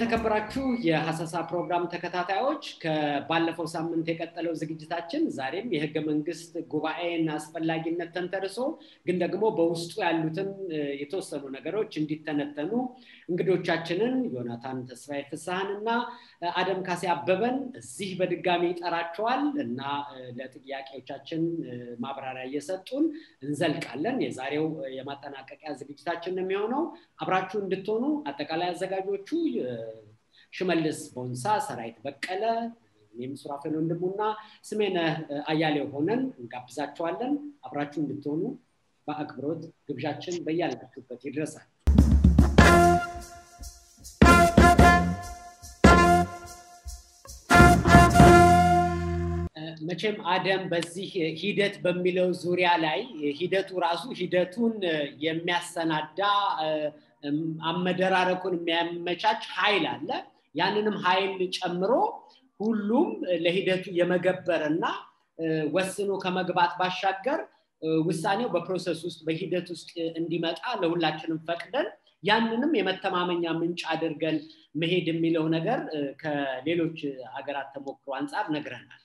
የተከበራችሁ የሀሰሳ ፕሮግራም ተከታታዮች ከባለፈው ሳምንት የቀጠለው ዝግጅታችን ዛሬም የህገ መንግስት ጉባኤን አስፈላጊነት ተንተርሶ ግን ደግሞ በውስጡ ያሉትን የተወሰኑ ነገሮች እንዲተነተኑ እንግዶቻችንን ዮናታን ተስፋዬ ፍስሐን እና አደም ካሴ አበበን እዚህ በድጋሚ ይጠራቸዋል እና ለጥያቄዎቻችን ማብራሪያ እየሰጡን እንዘልቃለን። የዛሬው የማጠናቀቂያ ዝግጅታችን የሚሆነው አብራችሁ እንድትሆኑ አጠቃላይ አዘጋጆቹ ሽመልስ ቦንሳ፣ ሰራዊት በቀለ፣ እኔም ሱራፌል ወንድሙና ስሜነ አያሌው ሆነን እንጋብዛችኋለን። አብራችሁ እንድትሆኑ በአክብሮት ግብዣችን በያላችሁበት ይድረሳል። መቼም አደም በዚህ ሂደት በሚለው ዙሪያ ላይ ሂደቱ ራሱ ሂደቱን የሚያሰናዳ አመደራረኩን የሚያመቻች ኃይል አለ። ያንንም ኃይል ጨምሮ ሁሉም ለሂደቱ የመገበር እና ወስኖ ከመግባት ባሻገር ውሳኔው በፕሮሰስ ውስጥ በሂደት ውስጥ እንዲመጣ ለሁላችንም ፈቅደን ያንንም የመተማመኛ ምንጭ አድርገን መሄድ የሚለው ነገር ከሌሎች ሀገራት ተሞክሮ አንጻር ነግረናል።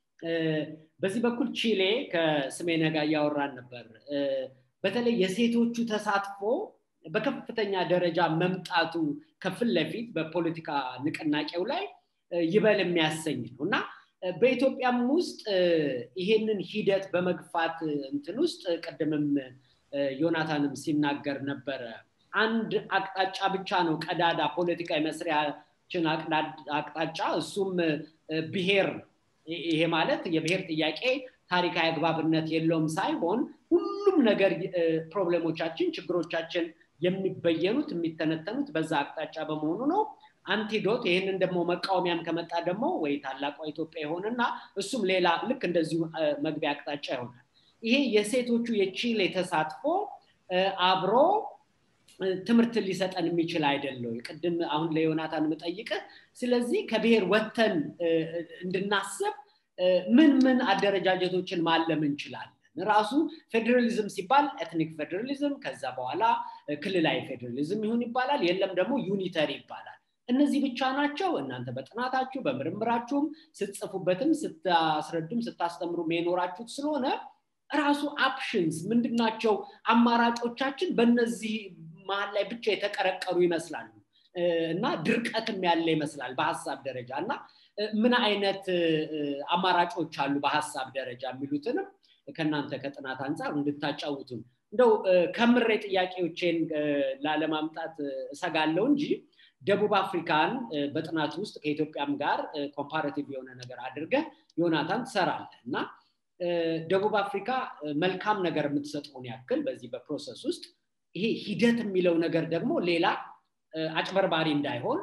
በዚህ በኩል ቺሌ ከስሜነ ጋር እያወራን ነበር። በተለይ የሴቶቹ ተሳትፎ በከፍተኛ ደረጃ መምጣቱ ከፊት ለፊት በፖለቲካ ንቅናቄው ላይ ይበል የሚያሰኝ ነው እና በኢትዮጵያም ውስጥ ይሄንን ሂደት በመግፋት እንትን ውስጥ ቅድምም ዮናታንም ሲናገር ነበረ። አንድ አቅጣጫ ብቻ ነው ቀዳዳ ፖለቲካ የመስሪያችን አቅጣጫ፣ እሱም ብሔር ይሄ ማለት የብሔር ጥያቄ ታሪካዊ አግባብነት የለውም ሳይሆን ሁሉም ነገር ፕሮብሌሞቻችን፣ ችግሮቻችን የሚበየኑት የሚተነተኑት በዛ አቅጣጫ በመሆኑ ነው። አንቲዶት ይህንን ደግሞ መቃወሚያም ከመጣ ደግሞ ወይ ታላቋ ኢትዮጵያ ይሆንና እሱም ሌላ ልክ እንደዚሁ መግቢያ አቅጣጫ ይሆናል። ይሄ የሴቶቹ የቺሌ ተሳትፎ አብሮ ትምህርት ሊሰጠን የሚችል አይደለው። ቅድም አሁን ለዮናታን የምጠይቅህ ስለዚህ ከብሔር ወተን እንድናስብ ምን ምን አደረጃጀቶችን ማለም እንችላለን? ራሱ ፌዴራሊዝም ሲባል ኤትኒክ ፌዴራሊዝም፣ ከዛ በኋላ ክልላዊ ፌዴራሊዝም ይሁን ይባላል፣ የለም ደግሞ ዩኒተሪ ይባላል። እነዚህ ብቻ ናቸው። እናንተ በጥናታችሁ በምርምራችሁም ስትጽፉበትም ስታስረዱም ስታስተምሩም የኖራችሁት ስለሆነ ራሱ አፕሽንስ ምንድናቸው? አማራጮቻችን በእነዚህ መሀል ላይ ብቻ የተቀረቀሩ ይመስላሉ እና ድርቀትም ያለ ይመስላል በሀሳብ ደረጃ እና ምን አይነት አማራጮች አሉ በሀሳብ ደረጃ የሚሉትንም ከእናንተ ከጥናት አንጻር እንድታጫውቱን እንደው ከምሬ ጥያቄዎቼን ላለማምጣት እሰጋለሁ እንጂ ደቡብ አፍሪካን በጥናት ውስጥ ከኢትዮጵያም ጋር ኮምፓራቲቭ የሆነ ነገር አድርገህ ዮናታን ትሰራለህ እና ደቡብ አፍሪካ መልካም ነገር የምትሰጠውን ያክል በዚህ በፕሮሰስ ውስጥ ይሄ ሂደት የሚለው ነገር ደግሞ ሌላ አጭበርባሪ እንዳይሆን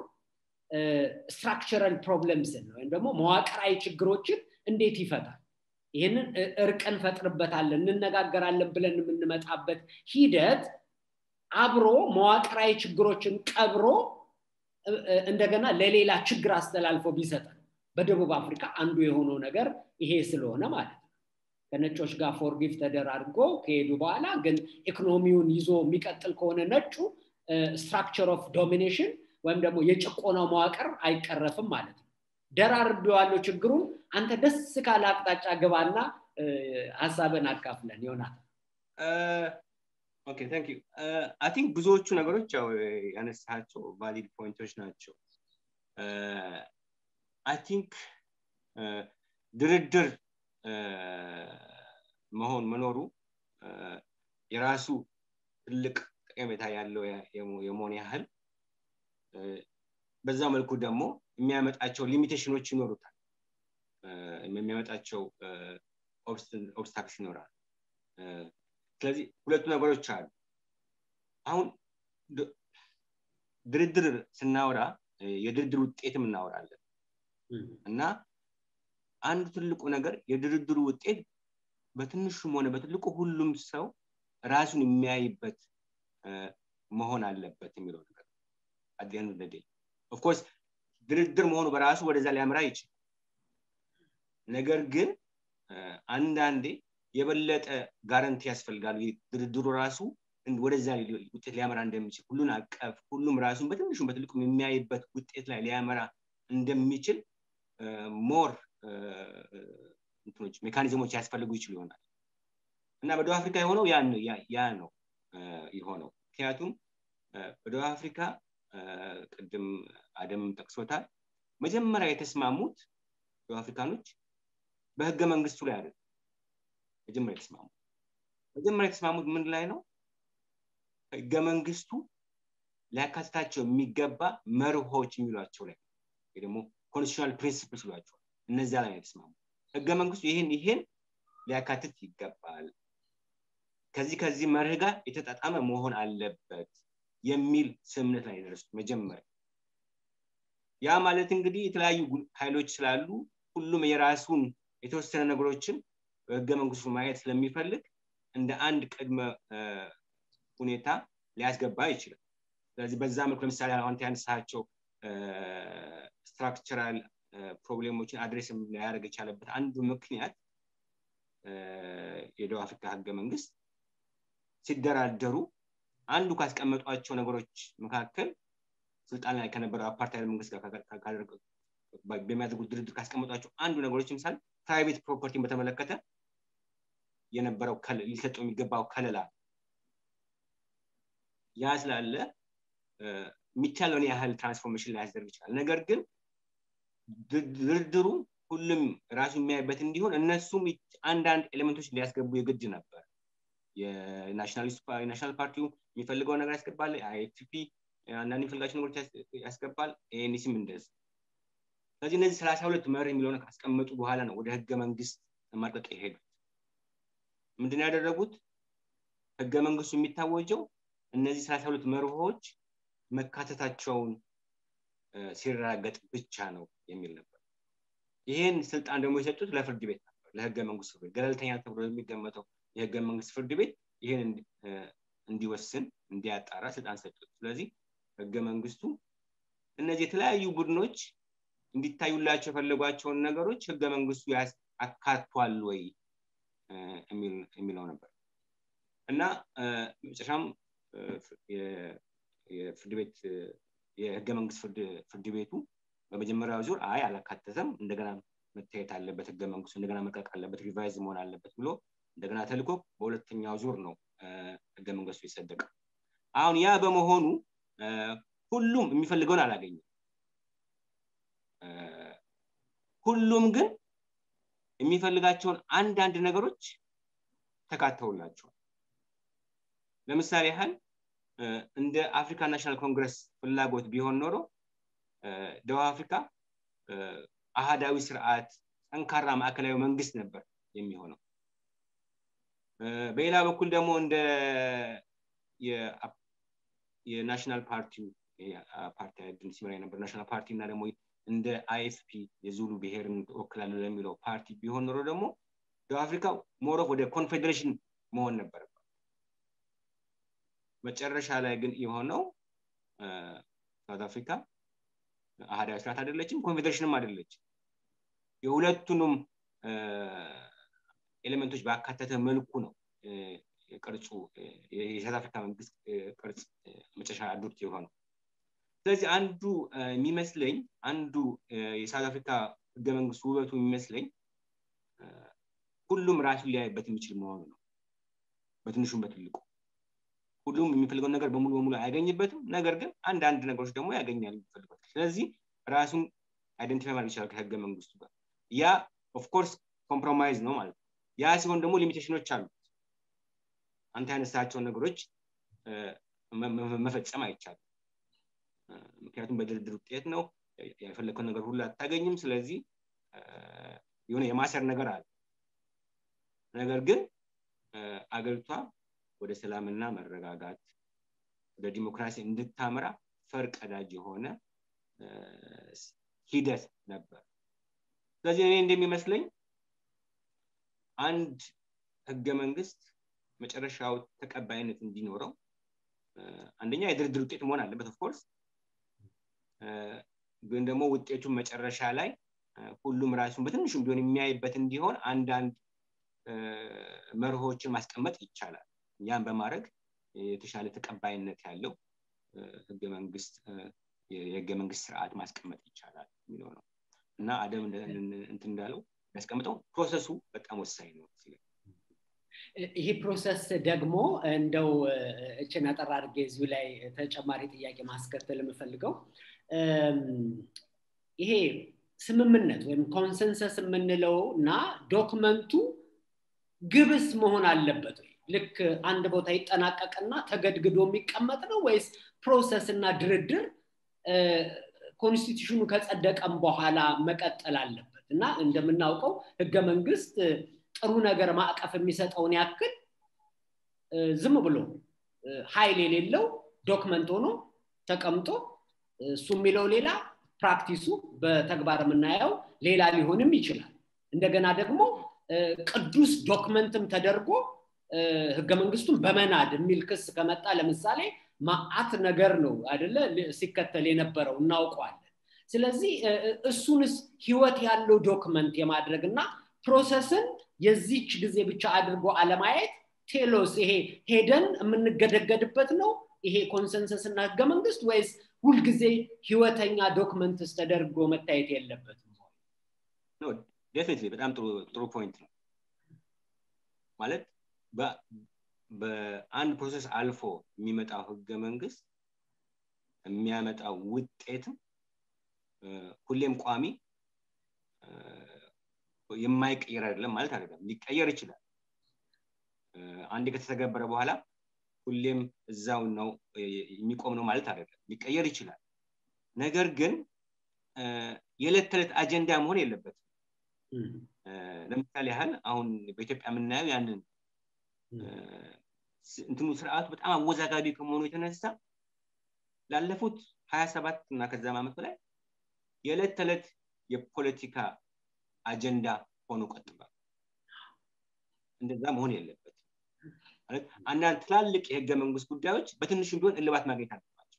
ስትራክቸራል ፕሮብለምስን ወይም ደግሞ መዋቅራዊ ችግሮችን እንዴት ይፈታል? ይህንን እርቅ እንፈጥርበታለን እንነጋገራለን ብለን የምንመጣበት ሂደት አብሮ መዋቅራዊ ችግሮችን ቀብሮ እንደገና ለሌላ ችግር አስተላልፎ ቢሰጠን በደቡብ አፍሪካ አንዱ የሆነው ነገር ይሄ ስለሆነ ማለት ነው። ከነጮች ጋር ፎርጊቭ ተደራርጎ ከሄዱ በኋላ ግን ኢኮኖሚውን ይዞ የሚቀጥል ከሆነ ነጩ ስትራክቸር ኦፍ ዶሚኔሽን ወይም ደግሞ የጭቆናው መዋቅር አይቀረፍም ማለት ነው። ደራርቤዋለሁ ችግሩን አንተ ደስ ካለ አቅጣጫ ግባና ሀሳብን አካፍለን ይሆናል። ኦኬ ታንክ ዩ አይ ቲንክ ብዙዎቹ ነገሮች ያው ያነሳቸው ቫሊድ ፖይንቶች ናቸው። አይ ቲንክ ድርድር መሆን መኖሩ የራሱ ትልቅ ጠቀሜታ ያለው የመሆን ያህል በዛ መልኩ ደግሞ የሚያመጣቸው ሊሚቴሽኖች ይኖሩታል። የሚያመጣቸው ኦብስታክስ ይኖራል። ስለዚህ ሁለቱ ነገሮች አሉ። አሁን ድርድር ስናወራ የድርድር ውጤትም እናወራለን እና አንዱ ትልቁ ነገር የድርድሩ ውጤት በትንሹም ሆነ በትልቁ ሁሉም ሰው ራሱን የሚያይበት መሆን አለበት የሚለው ነገር አዲያን ደዴ ኦፍኮርስ ድርድር መሆኑ በራሱ ወደዛ ሊያምራ ይችላል። ነገር ግን አንዳንዴ የበለጠ ጋረንቲ ያስፈልጋል። ድርድሩ ራሱ ወደዛ ውጤት ሊያመራ እንደሚችል ሁሉን አቀፍ ሁሉም ራሱን በትንሹም በትልቁም የሚያይበት ውጤት ላይ ሊያመራ እንደሚችል ሞር እንትኖች ሜካኒዝሞች ያስፈልጉ ይችሉ ይሆናል እና በደቡብ አፍሪካ የሆነው ያ ነው የሆነው ምክንያቱም በደቡብ አፍሪካ ቅድም አደም ጠቅሶታል መጀመሪያ የተስማሙት ደቡብ አፍሪካኖች በህገ መንግስቱ ላይ አይደለም መጀመሪያ የተስማሙት መጀመሪያ የተስማሙት ምን ላይ ነው ህገ መንግስቱ ሊያካትታቸው የሚገባ መርሆች የሚሏቸው ላይ ወይ ደግሞ ኮንስቲቱሽናል ፕሪንሲፕልስ ይሏቸዋል እነዚያ ላይ የተስማሙ ህገ መንግስቱ ይህን ይህን ሊያካትት ይገባል ከዚህ ከዚህ መርህ ጋር የተጣጣመ መሆን አለበት የሚል ስምምነት ላይ የደረሱት መጀመሪያ ያ ማለት እንግዲህ የተለያዩ ኃይሎች ስላሉ ሁሉም የራሱን የተወሰነ ነገሮችን በህገ መንግስቱ ማየት ስለሚፈልግ እንደ አንድ ቅድመ ሁኔታ ሊያስገባ ይችላል ስለዚህ በዛ መልኩ ለምሳሌ አሁን ያነሳቸው ስትራክቸራል ፕሮብሌሞችን አድሬስ ሊያደርግ የቻለበት አንዱ ምክንያት የደቡብ አፍሪካ ህገ መንግስት ሲደራደሩ አንዱ ካስቀመጧቸው ነገሮች መካከል ስልጣን ላይ ከነበረው አፓርታይድ መንግስት ጋር በሚያደርጉት ድርድር ካስቀመጧቸው አንዱ ነገሮች ምሳሌ ፕራይቬት ፕሮፐርቲን በተመለከተ የነበረው ሊሰጠው የሚገባው ከለላ ያ ስላለ የሚቻለውን ያህል ትራንስፎርሜሽን ላያስደርግ ይችላል ነገር ግን ድርድሩ ሁሉም ራሱ የሚያይበት እንዲሆን እነሱም አንዳንድ ኤሌመንቶች ሊያስገቡ የግድ ነበር የናሽናል ፓርቲው የሚፈልገው ነገር ያስገባል አይኤፍፒ አንዳንድ የሚፈልጋቸው ነገሮች ያስገባል ኤንሲም እንደዚህ ስለዚህ እነዚህ ሰላሳ ሁለት መር የሚለውን ካስቀመጡ በኋላ ነው ወደ ህገ መንግስት ማርቀቅ የሄዱት ምንድን ያደረጉት ህገ መንግስቱ የሚታወጀው እነዚህ ሰላሳ ሁለት መርሆች መካተታቸውን ሲረጋገጥ ብቻ ነው የሚል ነበር ይህን ስልጣን ደግሞ የሰጡት ለፍርድ ቤት ነበር ለህገ መንግስት ፍርድ ቤት ገለልተኛ ተብሎ የሚገመተው የህገ መንግስት ፍርድ ቤት ይህን እንዲወስን እንዲያጣራ ስልጣን ሰጡት ስለዚህ ህገ መንግስቱ እነዚህ የተለያዩ ቡድኖች እንዲታዩላቸው የፈለጓቸውን ነገሮች ህገ መንግስቱ አካቷል ወይ የሚለው ነበር እና መጨረሻም የፍርድ ቤት የህገ መንግስት ፍርድ ቤቱ በመጀመሪያው ዙር አይ አላካተተም እንደገና መታየት አለበት ህገ መንግስቱ እንደገና መቀቅ አለበት ሪቫይዝ መሆን አለበት ብሎ እንደገና ተልኮ በሁለተኛው ዙር ነው ህገ መንግስቱ የጸደቀ አሁን ያ በመሆኑ ሁሉም የሚፈልገውን አላገኘም ሁሉም ግን የሚፈልጋቸውን አንዳንድ ነገሮች ተካተውላቸዋል ለምሳሌ ያህል እንደ አፍሪካ ናሽናል ኮንግረስ ፍላጎት ቢሆን ኖሮ ደቡብ አፍሪካ አህዳዊ ስርዓት ጠንካራ ማዕከላዊ መንግስት ነበር የሚሆነው በሌላ በኩል ደግሞ እንደ የናሽናል ፓርቲው ፓርቲ ሲመራ የነበር ናሽናል ፓርቲ እና ደግሞ እንደ አይኤፍፒ የዙሉ ብሔርን ወክላለሁ ለሚለው ፓርቲ ቢሆን ኖሮ ደግሞ ደቡብ አፍሪካ ሞሮፍ ወደ ኮንፌዴሬሽን መሆን ነበረባት መጨረሻ ላይ ግን የሆነው ሳውት አፍሪካ አህዳዊ ስርዓት አይደለችም ኮንፌዴሬሽንም አይደለችም የሁለቱንም ኤሌመንቶች ባካተተ መልኩ ነው ቅርጹ የሳውት አፍሪካ መንግስት ቅርጽ መጨረሻ አዶፕት የሆነው ስለዚህ አንዱ የሚመስለኝ አንዱ የሳውት አፍሪካ ህገ መንግስት ውበቱ የሚመስለኝ ሁሉም ራሱን ሊያይበት የሚችል መሆኑ ነው በትንሹም በትልቁ ሁሉም የሚፈልገውን ነገር በሙሉ በሙሉ አያገኝበትም ነገር ግን አንዳንድ ነገሮች ደግሞ ያገኛል የሚፈልገው ስለዚህ ራሱን አይደንቲፋይ ማድረግ ይችላል ከህገ መንግስቱ ጋር ያ ኦፍኮርስ ኮምፕሮማይዝ ነው ማለት ነው ያ ሲሆን ደግሞ ሊሚቴሽኖች አሉት አንተ ያነሳቸውን ነገሮች መፈጸም አይቻልም ምክንያቱም በድርድር ውጤት ነው የፈለግከውን ነገር ሁሉ አታገኝም ስለዚህ የሆነ የማሰር ነገር አለ ነገር ግን አገሪቷ ወደ ሰላምና መረጋጋት ወደ ዲሞክራሲ እንድታመራ ፈርቀዳጅ የሆነ ሂደት ነበር ስለዚህ እኔ እንደሚመስለኝ አንድ ህገ መንግስት መጨረሻው ተቀባይነት እንዲኖረው አንደኛ የድርድር ውጤት መሆን አለበት ኦፍኮርስ ግን ደግሞ ውጤቱን መጨረሻ ላይ ሁሉም ራሱን በትንሹም ቢሆን የሚያይበት እንዲሆን አንዳንድ መርሆችን ማስቀመጥ ይቻላል ያን በማድረግ የተሻለ ተቀባይነት ያለው ህገ መንግስት የህገ መንግስት ስርዓት ማስቀመጥ ይቻላል የሚለው ነው እና አደም እንትን እንዳለው ያስቀምጠው ፕሮሰሱ በጣም ወሳኝ ነው ይህ ፕሮሰስ ደግሞ እንደው እችን አጠር አድርጌ እዚሁ ላይ ተጨማሪ ጥያቄ ማስከተል የምፈልገው ይሄ ስምምነት ወይም ኮንሰንሰስ የምንለው እና ዶክመንቱ ግብስ መሆን አለበት ወይ ልክ አንድ ቦታ ይጠናቀቅና ተገድግዶ የሚቀመጥ ነው ወይስ ፕሮሰስ እና ድርድር ኮንስቲቱሽኑ ከጸደቀም በኋላ መቀጠል አለበት እና እንደምናውቀው ህገ መንግስት ጥሩ ነገር ማዕቀፍ የሚሰጠውን ያክል ዝም ብሎ ኃይል የሌለው ዶክመንት ሆኖ ተቀምጦ እሱ የሚለው ሌላ ፕራክቲሱ በተግባር የምናየው ሌላ ሊሆንም ይችላል እንደገና ደግሞ ቅዱስ ዶክመንትም ተደርጎ ህገ መንግስቱን በመናድ የሚል ክስ ከመጣ ለምሳሌ ማአት ነገር ነው አይደለ ሲከተል የነበረው እናውቀዋለን ስለዚህ እሱንስ ህይወት ያለው ዶክመንት የማድረግ እና ፕሮሰስን የዚች ጊዜ ብቻ አድርጎ አለማየት ቴሎስ ይሄ ሄደን የምንገደገድበት ነው ይሄ ኮንሰንሰስ እና ህገ መንግስት ወይስ ሁልጊዜ ህይወተኛ ዶክመንትስ ተደርጎ መታየት የለበትም ዴፊኒትሊ በጣም ጥሩ ፖይንት ነው ማለት በአንድ ፕሮሰስ አልፎ የሚመጣው ህገ መንግስት የሚያመጣው ውጤትም ሁሌም ቋሚ የማይቀየር አይደለም ማለት አይደለም ሊቀየር ይችላል አንድ ከተተገበረ በኋላ ሁሌም እዛው ነው የሚቆም ነው ማለት አይደለም ሊቀየር ይችላል ነገር ግን የዕለት ተዕለት አጀንዳ መሆን የለበትም ለምሳሌ ያህል አሁን በኢትዮጵያ የምናየው ያንን እንትኑ ስርዓቱ በጣም አወዛጋቢ ከመሆኑ የተነሳ ላለፉት ሀያ ሰባት እና ከዛም ዓመት በላይ የዕለት ተዕለት የፖለቲካ አጀንዳ ሆኖ ቀጥሏል እንደዛ መሆን የለበት ማለት አንዳንድ ትላልቅ የህገ መንግስት ጉዳዮች በትንሹም ቢሆን እልባት ማግኘት አለባቸው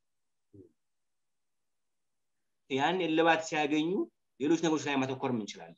ያን እልባት ሲያገኙ ሌሎች ነገሮች ላይ ማተኮር እንችላለን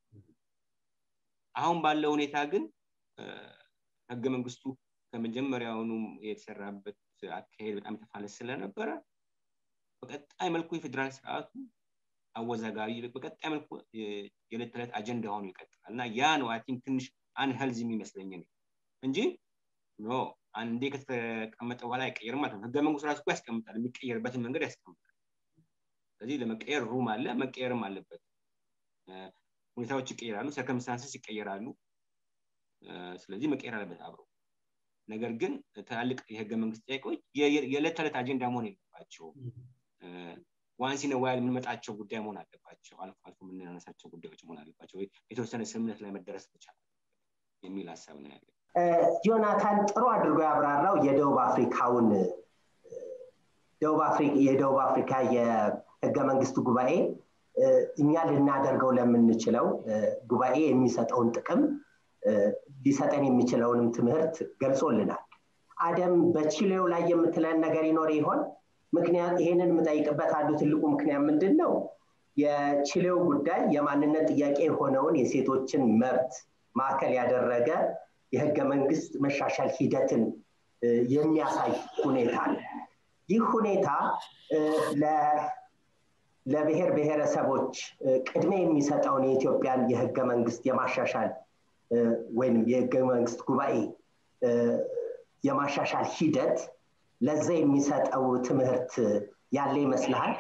አሁን ባለው ሁኔታ ግን ህገ መንግስቱ ከመጀመሪያውኑ የተሰራበት አካሄድ በጣም የተፋለስ ስለነበረ በቀጣይ መልኩ የፌዴራል ስርዓቱ አወዛጋቢ በቀጣይ መልኩ የዕለት ተዕለት አጀንዳ ሆኖ ይቀጥላል እና ያ ነው አይ ቲንክ ትንሽ አንሄልዝ የሚመስለኝ እንጂ ኖ አንዴ ከተቀመጠ በኋላ አይቀየርም ማለት ነው ህገ መንግስቱ ራሱ ያስቀምጣል የሚቀየርበትን መንገድ ያስቀምጣል ስለዚህ ለመቀየር ሩም አለ መቀየርም አለበት ሁኔታዎች ይቀየራሉ ሰርከምስታንስስ ይቀየራሉ ስለዚህ መቀየር አለበት አብሮ ነገር ግን ትላልቅ የህገ መንግስት ጥያቄዎች የዕለት ተዕለት አጀንዳ መሆን የለባቸው ዋንሲነ ዋይል የምንመጣቸው ጉዳይ መሆን አለባቸው አልፎ አልፎ የምናነሳቸው ጉዳዮች መሆን አለባቸው የተወሰነ ስምምነት ላይ መደረስ መቻል የሚል ሀሳብ ነው ያለ ጆናታን ጥሩ አድርጎ ያብራራው የደቡብ አፍሪካውን የደቡብ አፍሪካ የህገ መንግስት ጉባኤ እኛ ልናደርገው ለምንችለው ጉባኤ የሚሰጠውን ጥቅም ሊሰጠን የሚችለውንም ትምህርት ገልጾልናል አደም በቺሌው ላይ የምትለን ነገር ይኖር ይሆን ምክንያት ይሄንን የምጠይቅበት አንዱ ትልቁ ምክንያት ምንድን ነው የቺሌው ጉዳይ የማንነት ጥያቄ የሆነውን የሴቶችን መብት ማዕከል ያደረገ የህገ መንግስት መሻሻል ሂደትን የሚያሳይ ሁኔታ ነው ይህ ሁኔታ ለብሔር ብሔረሰቦች ቅድሜ የሚሰጠውን የኢትዮጵያን የህገ መንግስት የማሻሻል ወይም የህገ መንግስት ጉባኤ የማሻሻል ሂደት ለዛ የሚሰጠው ትምህርት ያለ ይመስልሃል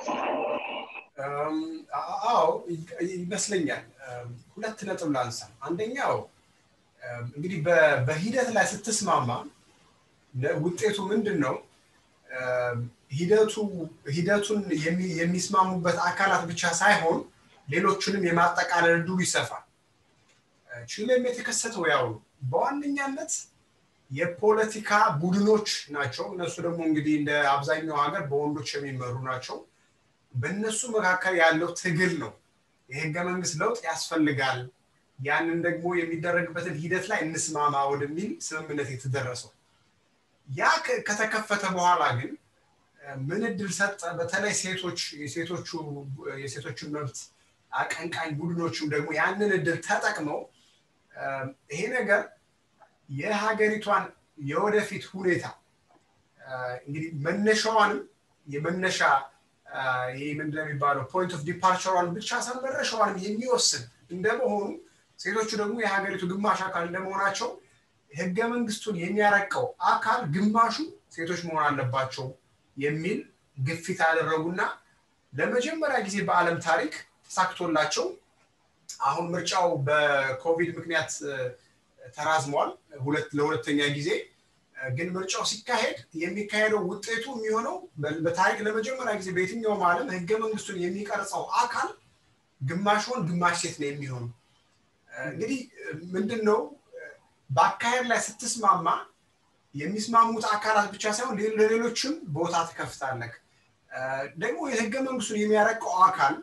አዎ ይመስለኛል ሁለት ነጥብ ላንሳ አንደኛው እንግዲህ በሂደት ላይ ስትስማማ ውጤቱ ምንድን ነው ሂደቱ ሂደቱን የሚስማሙበት አካላት ብቻ ሳይሆን ሌሎቹንም የማጠቃለል እድሉ ይሰፋል ቺሌም የተከሰተው ያው በዋነኛነት የፖለቲካ ቡድኖች ናቸው እነሱ ደግሞ እንግዲህ እንደ አብዛኛው ሀገር በወንዶች የሚመሩ ናቸው በእነሱ መካከል ያለው ትግል ነው የህገ መንግስት ለውጥ ያስፈልጋል ያንን ደግሞ የሚደረግበትን ሂደት ላይ እንስማማ ወደሚል ስምምነት የተደረሰው ያ ከተከፈተ በኋላ ግን ምን እድል ሰጠ በተለይ ሴቶች የሴቶቹ የሴቶችን መብት አቀንቃኝ ቡድኖችም ደግሞ ያንን እድል ተጠቅመው ይሄ ነገር የሀገሪቷን የወደፊት ሁኔታ እንግዲህ መነሻዋንም የመነሻ ይህ ምንድነው የሚባለው ፖይንት ኦፍ ዲፓርቸሯን ብቻ ሳይሆን መድረሻዋንም የሚወስን እንደመሆኑ ሴቶቹ ደግሞ የሀገሪቱ ግማሽ አካል እንደመሆናቸው ህገ መንግስቱን የሚያረቀው አካል ግማሹ ሴቶች መሆን አለባቸው የሚል ግፊት ያደረጉና ለመጀመሪያ ጊዜ በአለም ታሪክ ተሳክቶላቸው አሁን ምርጫው በኮቪድ ምክንያት ተራዝሟል ለሁለተኛ ጊዜ ግን ምርጫው ሲካሄድ የሚካሄደው ውጤቱ የሚሆነው በታሪክ ለመጀመሪያ ጊዜ በየትኛውም ዓለም ህገ መንግስቱን የሚቀርጸው አካል ግማሽ ወንድ ግማሽ ሴት ነው የሚሆኑ እንግዲህ ምንድን ነው በአካሄድ ላይ ስትስማማ የሚስማሙት አካላት ብቻ ሳይሆን ለሌሎችም ቦታ ትከፍታለህ ደግሞ የህገ መንግስቱን የሚያረቀው አካል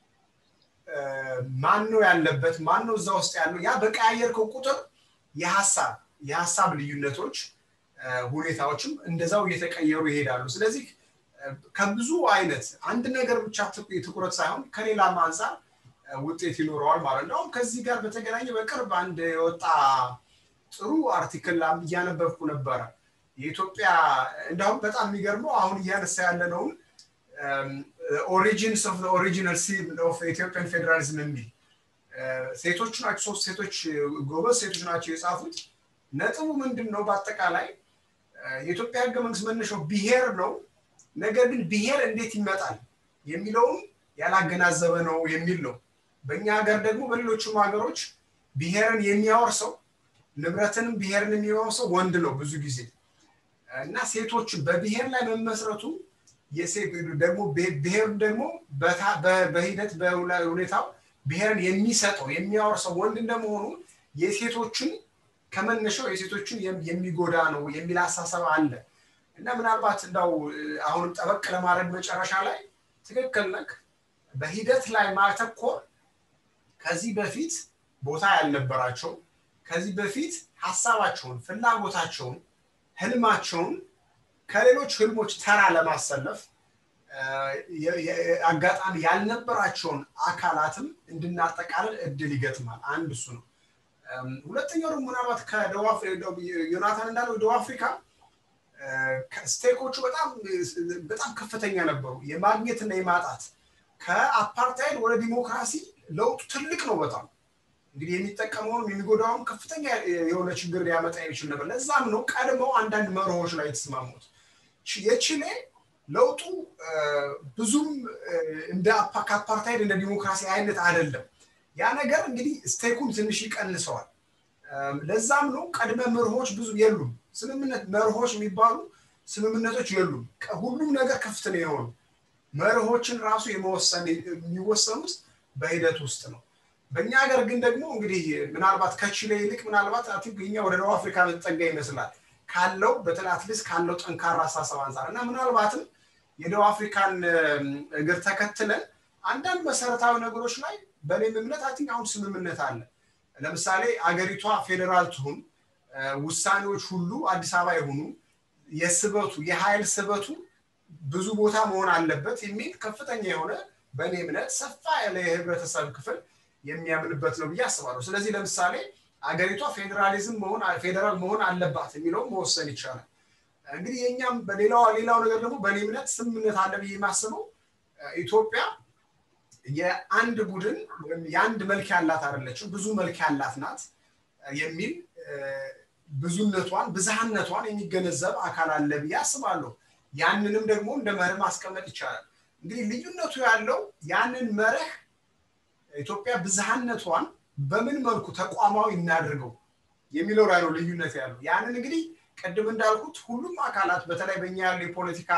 ማን ነው ያለበት ማን ነው እዛ ውስጥ ያለው ያ በቀያየርከው ቁጥር የሀሳብ የሀሳብ ልዩነቶች ሁኔታዎችም እንደዛው እየተቀየሩ ይሄዳሉ ስለዚህ ከብዙ አይነት አንድ ነገር ብቻ ትኩረት ሳይሆን ከሌላም አንጻር ውጤት ይኖረዋል ማለት ነው ከዚህ ጋር በተገናኘ በቅርብ አንድ የወጣ ጥሩ አርቲክል እያነበብኩ ነበረ የኢትዮጵያ እንዲሁም በጣም የሚገርመው አሁን እያነሳ ያለነውን ኦሪጂንስ ኦፍ ኦሪጂናል ሲን ኦፍ ኢትዮጵያን ፌዴራሊዝም የሚል ሴቶቹ ናቸው ሶስት ሴቶች ጎበዝ ሴቶች ናቸው የጻፉት ነጥቡ ምንድን ነው በአጠቃላይ የኢትዮጵያ ህገ መንግስት መነሻው ብሄር ነው ነገር ግን ብሄር እንዴት ይመጣል የሚለውም ያላገናዘበ ነው የሚል ነው በእኛ ሀገር ደግሞ በሌሎችም ሀገሮች ብሄርን የሚያወርሰው ንብረትንም ብሄርን የሚያወርሰው ወንድ ነው ብዙ ጊዜ እና ሴቶች በብሄር ላይ መመስረቱ ደግሞ ብሄር ደግሞ በሂደት በሁኔታው ብሔርን የሚሰጠው የሚያወርሰው ወንድ እንደመሆኑ የሴቶችን ከመነሻው የሴቶችን የሚጎዳ ነው የሚል አሳሰብ አለ እና ምናልባት እንዳው አሁንም ጠበቅ ለማድረግ መጨረሻ ላይ ትክክል ነክ በሂደት ላይ ማተኮር ከዚህ በፊት ቦታ ያልነበራቸው ከዚህ በፊት ሀሳባቸውን ፍላጎታቸውን ህልማቸውን ከሌሎች ህልሞች ተራ ለማሰለፍ አጋጣሚ ያልነበራቸውን አካላትም እንድናጠቃልል እድል ይገጥማል አንድ እሱ ነው ሁለተኛው ደግሞ ምናልባት ከደቡብ ዮናታን እንዳለው ደቡብ አፍሪካ ስቴኮቹ በጣም በጣም ከፍተኛ ነበሩ የማግኘትና የማጣት ከአፓርታይድ ወደ ዲሞክራሲ ለውጡ ትልቅ ነው በጣም እንግዲህ የሚጠቀመውንም የሚጎዳውም ከፍተኛ የሆነ ችግር ሊያመጣ የሚችል ነበር ለዛም ነው ቀድመው አንዳንድ መርሆች ላይ የተስማሙት የቺሌ ለውጡ ብዙም እንደ ከአፓርታይድ እንደ ዲሞክራሲ አይነት አይደለም ያ ነገር እንግዲህ ስቴኩን ትንሽ ይቀንሰዋል ለዛም ነው ቀድመ መርሆች ብዙ የሉም ስምምነት መርሆች የሚባሉ ስምምነቶች የሉም ሁሉም ነገር ክፍት ነው የሆኑ መርሆችን ራሱ የመወሰን የሚወሰኑት በሂደት ውስጥ ነው በእኛ ሀገር ግን ደግሞ እንግዲህ ምናልባት ከቺሌ ይልቅ ምናልባት እኛ ወደ ደቡብ አፍሪካ መጠጋ ይመስላል ካለው በተለይ አትሊስት ካለው ጠንካራ አሳሰብ አንጻር እና ምናልባትም የደቡብ አፍሪካን እግር ተከትለን አንዳንድ መሰረታዊ ነገሮች ላይ በእኔም እምነት አቲንክ አሁን ስምምነት አለ ለምሳሌ አገሪቷ ፌዴራል ትሁን ውሳኔዎች ሁሉ አዲስ አበባ የሆኑ የስበቱ የኃይል ስበቱ ብዙ ቦታ መሆን አለበት የሚል ከፍተኛ የሆነ በእኔ እምነት ሰፋ ያለ የህብረተሰብ ክፍል የሚያምንበት ነው ብዬ አስባለሁ ስለዚህ ለምሳሌ አገሪቷ ፌዴራሊዝም መሆን ፌዴራል መሆን አለባት የሚለውም መወሰን ይቻላል እንግዲህ የኛም በሌላው ሌላው ነገር ደግሞ በእኔ እምነት ስምምነት አለ ብዬ የማስበው ኢትዮጵያ የአንድ ቡድን የአንድ መልክ ያላት አይደለችም ብዙ መልክ ያላት ናት የሚል ብዙነቷን ብዝሃነቷን የሚገነዘብ አካል አለ ብዬ አስባለሁ ያንንም ደግሞ እንደ መርህ ማስቀመጥ ይቻላል እንግዲህ ልዩነቱ ያለው ያንን መርህ ኢትዮጵያ ብዝሃነቷን በምን መልኩ ተቋማዊ እናድርገው የሚለው ላይ ነው ልዩነት ያለው ያንን እንግዲህ ቅድም እንዳልኩት ሁሉም አካላት በተለይ በኛ ያሉ የፖለቲካ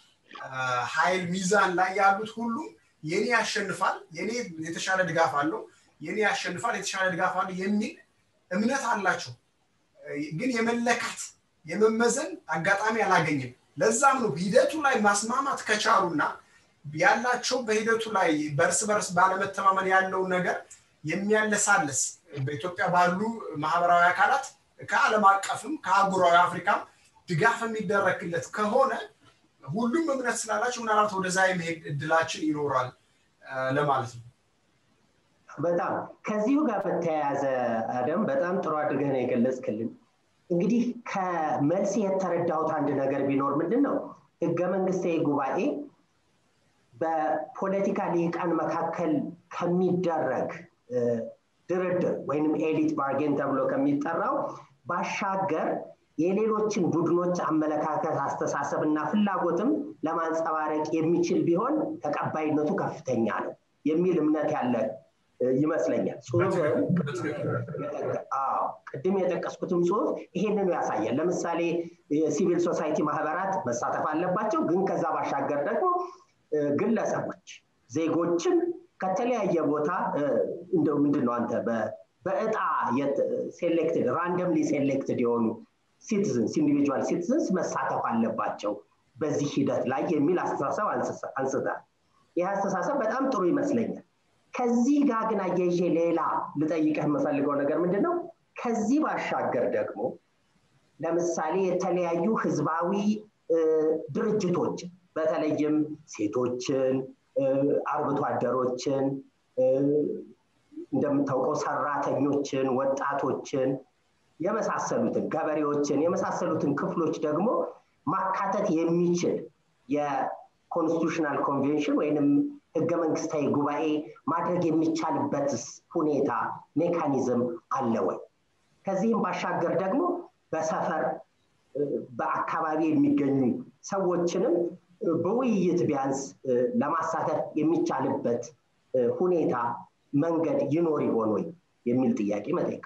ኃይል ሚዛን ላይ ያሉት ሁሉም የኔ ያሸንፋል የኔ የተሻለ ድጋፍ አለው የኔ ያሸንፋል የተሻለ ድጋፍ አለው የሚል እምነት አላቸው ግን የመለካት የመመዘን አጋጣሚ አላገኝም ለዛም ነው ሂደቱ ላይ ማስማማት ከቻሉና ያላቸው በሂደቱ ላይ በእርስ በርስ ባለመተማመን ያለውን ነገር የሚያለሳልስ በኢትዮጵያ ባሉ ማህበራዊ አካላት ከዓለም አቀፍም ከአህጉራዊ አፍሪካም ድጋፍ የሚደረግለት ከሆነ ሁሉም እምነት ስላላቸው ምናልባት ወደዛ የመሄድ እድላችን ይኖራል ለማለት ነው በጣም ከዚሁ ጋር በተያያዘ አደም በጣም ጥሩ አድርገህ ነው የገለጽክልን እንግዲህ ከመልስ የተረዳሁት አንድ ነገር ቢኖር ምንድን ነው ህገ መንግስታዊ ጉባኤ በፖለቲካ ሊቃን መካከል ከሚደረግ ድርድር ወይንም ኤሊት ባርጌን ተብሎ ከሚጠራው ባሻገር የሌሎችን ቡድኖች አመለካከት አስተሳሰብ እና ፍላጎትም ለማንጸባረቅ የሚችል ቢሆን ተቀባይነቱ ከፍተኛ ነው የሚል እምነት ያለ ይመስለኛል ጽሁፍ ቅድም የጠቀስኩትም ጽሁፍ ይሄንኑ ያሳያል ለምሳሌ የሲቪል ሶሳይቲ ማህበራት መሳተፍ አለባቸው ግን ከዛ ባሻገር ደግሞ ግለሰቦች ዜጎችን ከተለያየ ቦታ እንደው ምንድን ነው አንተ በእጣ ሴሌክትድ ራንደምሊ ሴሌክትድ የሆኑ ሲቲዝንስ ኢንዲቪጁዋል ሲቲዝንስ መሳተፍ አለባቸው በዚህ ሂደት ላይ የሚል አስተሳሰብ አንስታል ይህ አስተሳሰብ በጣም ጥሩ ይመስለኛል ከዚህ ጋር ግን አያይዤ ሌላ ልጠይቀህ የምፈልገው ነገር ምንድን ነው ከዚህ ባሻገር ደግሞ ለምሳሌ የተለያዩ ህዝባዊ ድርጅቶችን በተለይም ሴቶችን አርብቶ አደሮችን እንደምታውቀው ሰራተኞችን ወጣቶችን የመሳሰሉትን ገበሬዎችን የመሳሰሉትን ክፍሎች ደግሞ ማካተት የሚችል የኮንስቲቱሽናል ኮንቬንሽን ወይንም ህገ መንግስታዊ ጉባኤ ማድረግ የሚቻልበት ሁኔታ ሜካኒዝም አለ ወይ ከዚህም ባሻገር ደግሞ በሰፈር በአካባቢ የሚገኙ ሰዎችንም በውይይት ቢያንስ ለማሳተፍ የሚቻልበት ሁኔታ መንገድ ይኖር ይሆን ወይ የሚል ጥያቄ መጠየቅ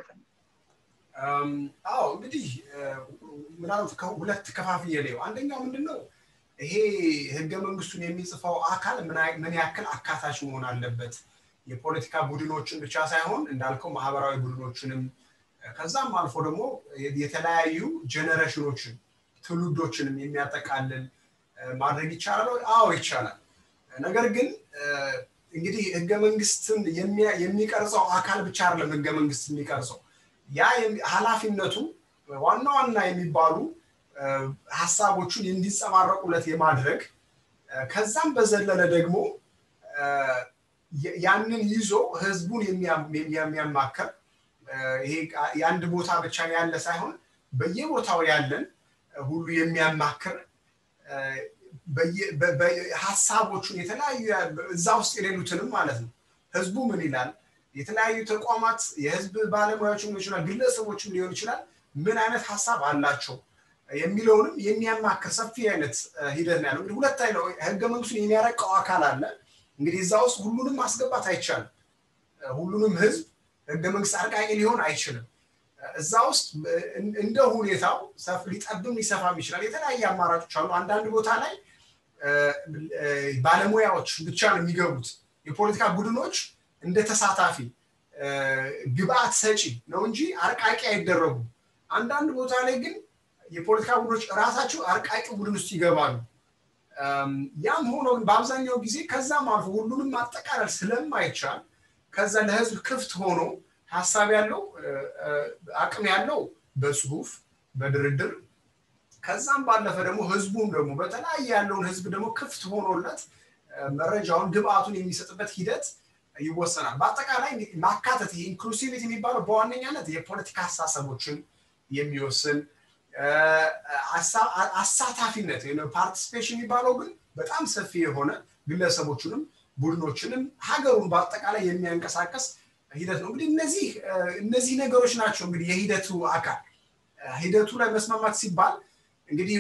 አዎ እንግዲህ ምናልባት ሁለት ከፋፍዬ ላየው አንደኛው ምንድን ነው ይሄ ህገ መንግስቱን የሚጽፈው አካል ምን ያክል አካታች መሆን አለበት የፖለቲካ ቡድኖችን ብቻ ሳይሆን እንዳልከው ማህበራዊ ቡድኖችንም ከዛም አልፎ ደግሞ የተለያዩ ጀነሬሽኖችን ትውልዶችንም የሚያጠቃልል ማድረግ ይቻላል አዎ ይቻላል ነገር ግን እንግዲህ ህገ መንግስትን የሚቀርጸው አካል ብቻ አይደለም ህገ መንግስት የሚቀርጸው ያ ኃላፊነቱ ዋና ዋና የሚባሉ ሀሳቦቹን እንዲጸማረቁለት የማድረግ ከዛም በዘለለ ደግሞ ያንን ይዞ ህዝቡን የሚያማከር ይሄ የአንድ ቦታ ብቻ ያለ ሳይሆን በየቦታው ያለን ሁሉ የሚያማክር ሀሳቦቹን የተለያዩ እዛ ውስጥ የሌሉትንም ማለት ነው ህዝቡ ምን ይላል የተለያዩ ተቋማት የህዝብ ባለሙያዎችም ሊሆን ይችላል ግለሰቦችም ሊሆን ይችላል ምን አይነት ሀሳብ አላቸው የሚለውንም የሚያማክር ሰፊ አይነት ሂደት ነው ያለው እንግዲህ ሁለት አይነው ህገ መንግስቱን የሚያረቀው አካል አለ እንግዲህ እዛ ውስጥ ሁሉንም ማስገባት አይቻልም ሁሉንም ህዝብ ህገ መንግስት አርቃቂ ሊሆን አይችልም እዛ ውስጥ እንደ ሁኔታው ሊጠብም ሊሰፋም ይችላል የተለያየ አማራጮች አሉ አንዳንድ ቦታ ላይ ባለሙያዎች ብቻ ነው የሚገቡት የፖለቲካ ቡድኖች እንደ ተሳታፊ ግብአት ሰጪ ነው እንጂ አርቃቂ አይደረጉም አንዳንድ ቦታ ላይ ግን የፖለቲካ ቡድኖች ራሳቸው አርቃቂ ቡድን ውስጥ ይገባሉ ያም ሆኖ ግን በአብዛኛው ጊዜ ከዛም አልፎ ሁሉንም ማጠቃለል ስለማይቻል ከዛ ለህዝብ ክፍት ሆኖ ሀሳብ ያለው አቅም ያለው በጽሁፍ በድርድር ከዛም ባለፈ ደግሞ ህዝቡም ደግሞ በተለያየ ያለውን ህዝብ ደግሞ ክፍት ሆኖለት መረጃውን ግብአቱን የሚሰጥበት ሂደት ይወሰናል በአጠቃላይ ማካተት ይሄ ኢንክሉሲቪቲ የሚባለው በዋነኛነት የፖለቲካ አስተሳሰቦችን የሚወስን አሳታፊነት ፓርቲስፔሽን የሚባለው ግን በጣም ሰፊ የሆነ ግለሰቦችንም ቡድኖችንም ሀገሩን በአጠቃላይ የሚያንቀሳቀስ ሂደት ነው እንግዲህ እነዚህ እነዚህ ነገሮች ናቸው እንግዲህ የሂደቱ አካል ሂደቱ ላይ መስማማት ሲባል እንግዲህ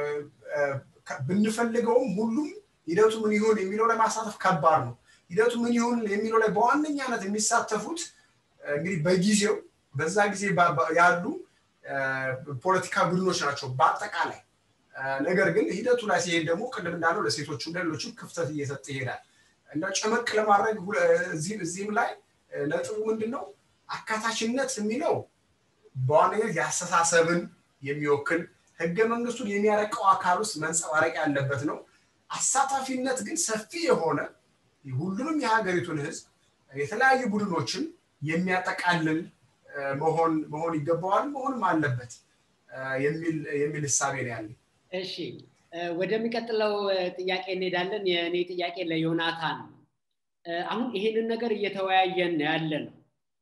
ብንፈልገውም ሁሉም ሂደቱ ምን ይሁን የሚለው ላይ ማሳተፍ ከባድ ነው ሂደቱ ምን ይሁን የሚለው ላይ በዋነኛነት የሚሳተፉት እንግዲህ በጊዜው በዛ ጊዜ ያሉ ፖለቲካ ቡድኖች ናቸው በአጠቃላይ ነገር ግን ሂደቱ ላይ ሲሄድ ደግሞ ቅድም እንዳለው ለሴቶችም ለሌሎችም ክፍተት እየሰጠ ይሄዳል እና ጨመቅ ለማድረግ እዚህም ላይ ነጥቡ ምንድን ነው አካታችነት የሚለው በዋነኝነት የአስተሳሰብን የሚወክል ህገ መንግስቱን የሚያረቀው አካል ውስጥ መንጸባረቅ ያለበት ነው አሳታፊነት ግን ሰፊ የሆነ ሁሉንም የሀገሪቱን ህዝብ የተለያዩ ቡድኖችን የሚያጠቃልል መሆን መሆን ይገባዋል መሆንም አለበት የሚል እሳቤ ነው ያለ እሺ ወደሚቀጥለው ጥያቄ እንሄዳለን የእኔ ጥያቄ ለዮናታን ነው አሁን ይሄንን ነገር እየተወያየን ያለ ነው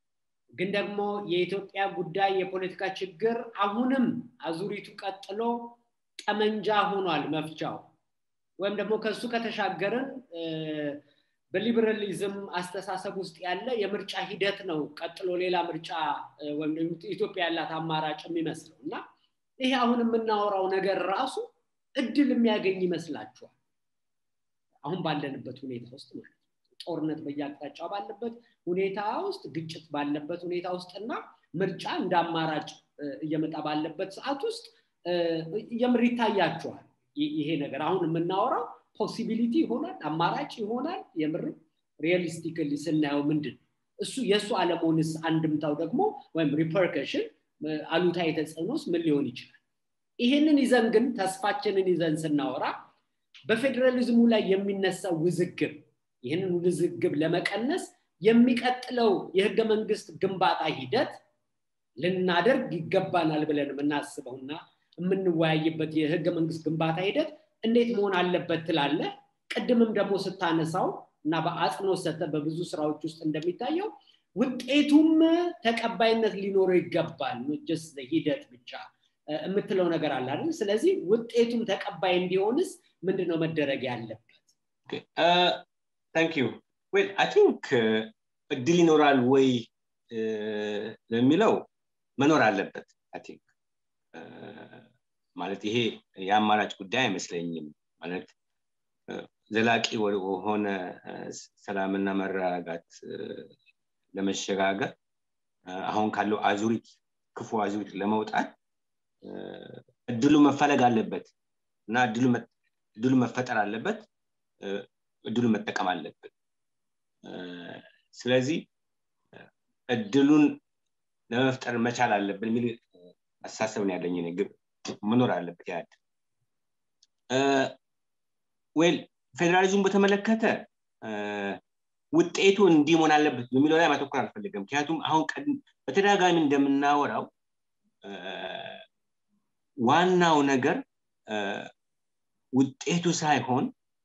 ግን ደግሞ የኢትዮጵያ ጉዳይ የፖለቲካ ችግር አሁንም አዙሪቱ ቀጥሎ ጠመንጃ ሆኗል መፍቻው ወይም ደግሞ ከሱ ከተሻገርን በሊበራሊዝም አስተሳሰብ ውስጥ ያለ የምርጫ ሂደት ነው ቀጥሎ ሌላ ምርጫ ወይም ኢትዮጵያ ያላት አማራጭ የሚመስለው እና ይሄ አሁን የምናወራው ነገር ራሱ እድል የሚያገኝ ይመስላችኋል አሁን ባለንበት ሁኔታ ውስጥ ማለት ጦርነት በየአቅጣጫው ባለበት ሁኔታ ውስጥ ግጭት ባለበት ሁኔታ ውስጥ እና ምርጫ እንደ አማራጭ እየመጣ ባለበት ሰዓት ውስጥ የምር ይታያችኋል ይሄ ነገር አሁን የምናወራው ፖሲቢሊቲ ይሆናል አማራጭ ይሆናል የምር ሪያሊስቲክሊ ስናየው ምንድን እሱ የእሱ አለመሆንስ አንድምታው ደግሞ ወይም ሪፐርከሽን አሉታዊ ተጽዕኖስ ምን ሊሆን ይችላል ይሄንን ይዘን ግን ተስፋችንን ይዘን ስናወራ በፌዴራሊዝሙ ላይ የሚነሳው ውዝግብ ይህንን ውዝግብ ለመቀነስ የሚቀጥለው የህገ መንግስት ግንባታ ሂደት ልናደርግ ይገባናል ብለን የምናስበውና የምንወያይበት የህገ መንግስት ግንባታ ሂደት እንዴት መሆን አለበት ትላለ ቅድምም ደግሞ ስታነሳው እና በአጽንኦት ሰተ በብዙ ስራዎች ውስጥ እንደሚታየው ውጤቱም ተቀባይነት ሊኖረው ይገባል ጀስ ሂደት ብቻ የምትለው ነገር አለ አይደል ስለዚህ ውጤቱም ተቀባይ እንዲሆንስ ምንድነው መደረግ ያለበት ታንክ ዩ ዌል አይ ቲንክ እድል ይኖራል ወይ ለሚለው መኖር አለበት አይ ቲንክ ማለት ይሄ የአማራጭ ጉዳይ አይመስለኝም ማለት ዘላቂ ወደሆነ ሰላምና መረጋጋት ለመሸጋገር አሁን ካለው አዙሪት ክፉ አዙሪት ለመውጣት እድሉ መፈለግ አለበት እና እድሉ መፈጠር አለበት እድሉ መጠቀም አለብን ስለዚህ እድሉን ለመፍጠር መቻል አለብን የሚል አስተሳሰብ ነው ያለኝ ግብ መኖር አለበት ያድ ዌል ፌዴራሊዝሙን በተመለከተ ውጤቱ እንዲህ መሆን አለበት የሚለው ላይ ማተኮር አልፈልግም ምክንያቱም አሁን በተደጋጋሚ እንደምናወራው ዋናው ነገር ውጤቱ ሳይሆን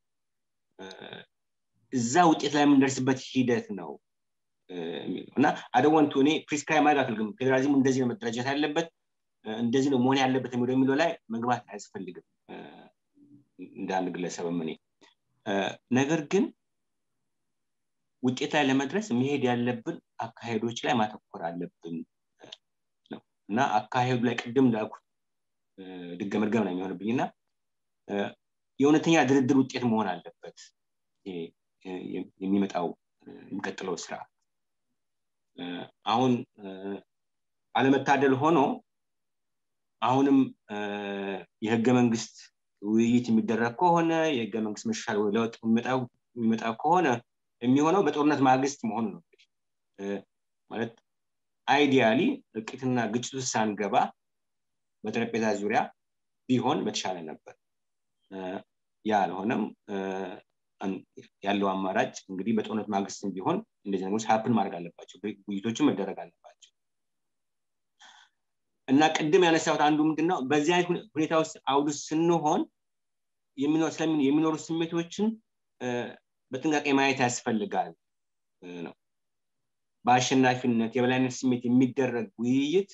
እዛ ውጤት ላይ የምንደርስበት ሂደት ነው እና አደወንቱ እኔ ፕሪስክራይብ ማድረግ አልፈልግም ፌዴራሊዝሙ እንደዚህ ነው መደራጀት ያለበት እንደዚህ ነው መሆን ያለበት የሚለው የሚለው ላይ መግባት አያስፈልግም እንደ አንድ ግለሰብም እኔ ነገር ግን ውጤት ላይ ለመድረስ መሄድ ያለብን አካሄዶች ላይ ማተኮር አለብን ነው እና አካሄዱ ላይ ቅድም እንዳልኩት ድገመድገም ነው የሚሆንብኝ እና የእውነተኛ ድርድር ውጤት መሆን አለበት የሚመጣው የሚቀጥለው ስርዓት አሁን አለመታደል ሆኖ አሁንም የህገ መንግስት ውይይት የሚደረግ ከሆነ የህገ መንግስት መሻሻል ለውጥ የሚመጣ ከሆነ የሚሆነው በጦርነት ማግስት መሆኑ ነው ማለት አይዲያሊ እርቂትና ግጭት ውስጥ ሳንገባ በጠረጴዛ ዙሪያ ቢሆን በተሻለ ነበር ያ አልሆነም ያለው አማራጭ እንግዲህ በጦርነት ማግስትም ቢሆን እንደዚህ ነገሮች ሀፕን ማድረግ አለባቸው ውይይቶችን መደረግ አለባቸው እና ቅድም ያነሳሁት አንዱ ምንድነው በዚህ አይነት ሁኔታ ውስጥ አውዱ ስንሆን የሚኖሩ ስሜቶችን በጥንቃቄ ማየት ያስፈልጋል ነው በአሸናፊነት የበላይነት ስሜት የሚደረግ ውይይት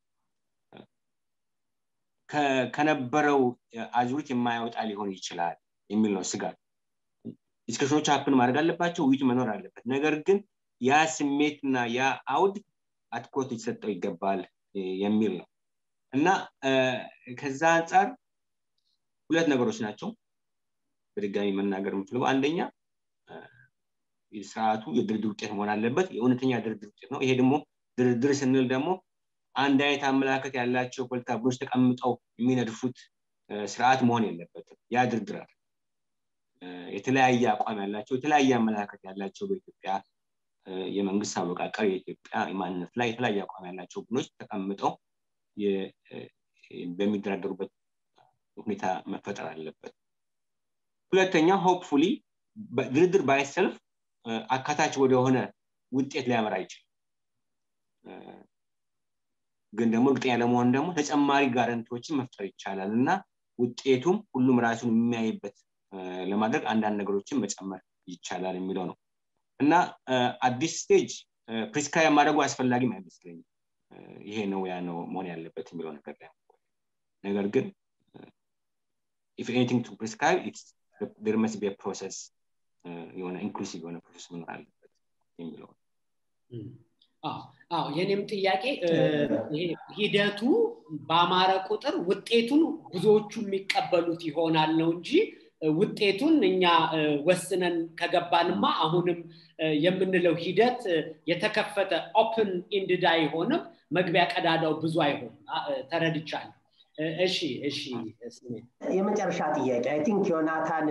ከነበረው አዙሪት የማያወጣ ሊሆን ይችላል የሚል ነው ስጋት ዲስከሽኖች ሀፕን ማድረግ አለባቸው ውይይቱ መኖር አለበት ነገር ግን ያ ስሜትና ያ አውድ አትኩሮት ሊሰጠው ይገባል የሚል ነው እና ከዛ አንጻር ሁለት ነገሮች ናቸው በድጋሚ መናገር የምችለው አንደኛ ስርዓቱ የድርድር ውጤት መሆን አለበት የእውነተኛ ድርድር ውጤት ነው ይሄ ደግሞ ድርድር ስንል ደግሞ አንድ አይነት አመላከት ያላቸው ፖለቲካ ቡድኖች ተቀምጠው የሚነድፉት ስርዓት መሆን የለበትም ያ ድርድር አለ የተለያየ አቋም ያላቸው የተለያየ አመለካከት ያላቸው በኢትዮጵያ የመንግስት አወቃቀር የኢትዮጵያ ማንነት ላይ የተለያየ አቋም ያላቸው ቡድኖች ተቀምጠው በሚደራደሩበት ሁኔታ መፈጠር አለበት ሁለተኛ ሆፕፉሊ ድርድር ባይሰልፍ አካታች ወደሆነ ውጤት ሊያመራ ይችላል ግን ደግሞ እርግጠኛ ለመሆን ደግሞ ተጨማሪ ጋረንቲዎችን መፍጠር ይቻላል እና ውጤቱም ሁሉም ራሱን የሚያይበት ለማድረግ አንዳንድ ነገሮችን መጨመር ይቻላል የሚለው ነው እና አዲስ ስቴጅ ፕሪስክራይብ ማድረጉ አስፈላጊም አይመስለኝም ይሄ ነው ያ ነው መሆን ያለበት የሚለው ነገር ላይ ነገር ግን ኢፍ ኤኒቲንግ ቱ ፕሪስክራይብ ዴር መስት ቢ ፕሮሰስ የሆነ ኢንክሉሲቭ የሆነ ፕሮሰስ መኖር አለበት የሚለው አዎ የኔም ጥያቄ ሂደቱ በአማረ ቁጥር ውጤቱን ብዙዎቹ የሚቀበሉት ይሆናል ነው እንጂ ውጤቱን እኛ ወስነን ከገባንማ አሁንም የምንለው ሂደት የተከፈተ ኦፕን ኢንድድ አይሆንም መግቢያ ቀዳዳው ብዙ አይሆንም ተረድቻለሁ እሺ እሺ የመጨረሻ ጥያቄ አይ ቲንክ ዮናታን